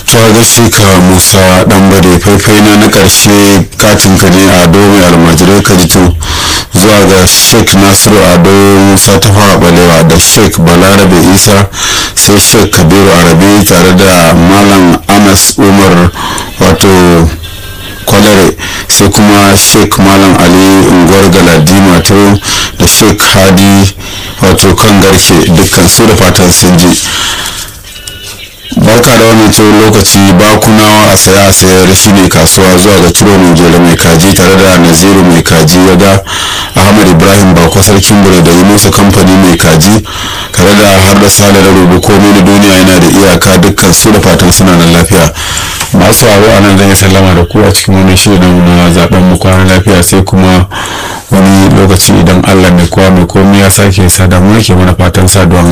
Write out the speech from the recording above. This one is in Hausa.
ta gaishe ka musa dan bade faifai na na karshe katin ka ne a mai almajirai ka jito zuwa ga sheik nasiru ado musa ta fara balewa da sheik balarabe isa sai sheik kabiru arabi tare da malam anas umar wato kwalare sai kuma sheik malam ali unguwar galadima to da sheik hadi wato kan garke dukkan su da fatan sun ji barka da wannan tsawon lokaci bakunawa a saya a sayar shi ne kasuwa zuwa ga ciro mai jere mai kaji tare da naziru mai kaji ya ga ahmad ibrahim bako sarkin bure da yi musu kamfani mai kaji tare da har da sale da rubu komai na duniya yana da iyaka dukkan su da fatan suna nan lafiya masu haro a nan zan yi sallama da ku a cikin wani shirin na zaben mu kwana lafiya sai kuma wani lokaci idan allah mai kowa mai komai ya sake sadamu ke mana fatan saduwa